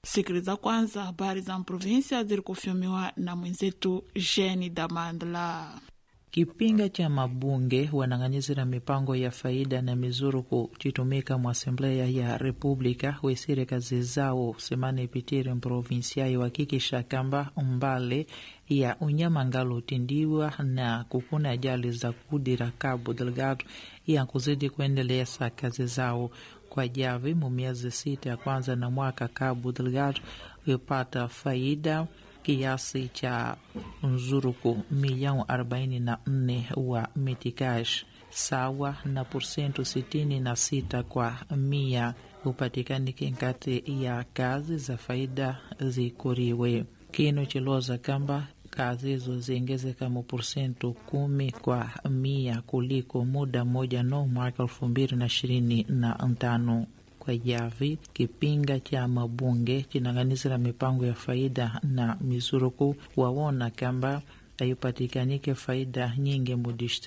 sikiliza kwanza habari za provinsia zilikufyumiwa na mwenzetu Jeni Damandla. Kipinga cha mabunge wanang'anyizira mipango ya faida na mizuruku chitumika mu Assembleia ya República wesire kazi zao semana ipitire mprovinsiai wakikisha kamba umbale ya unyama ngalo utindiwa na kukuna ajali za kudira Cabo Delgado ya kuzidi kuendeleza kazi zao kwa javi mu miezi sita ya kwanza na mwaka Cabo Delgado ipata faida kiasi cha nzuruku milioni arobaini na nne wa mitikash sawa na porsentu sitini na sita kwa mia upatikanike nkati ya kazi za faida zikuriwe kino chiloza kamba kazi hizo ziongezeka mu porsentu kumi kwa mia kuliko muda mmoja no mwaka elfu mbili na ishirini na ntano kwa javi kipinga cha mabunge chinang'anizira mipango ya faida na mizuruku wawona kamba ayupatikanike faida nyingi mu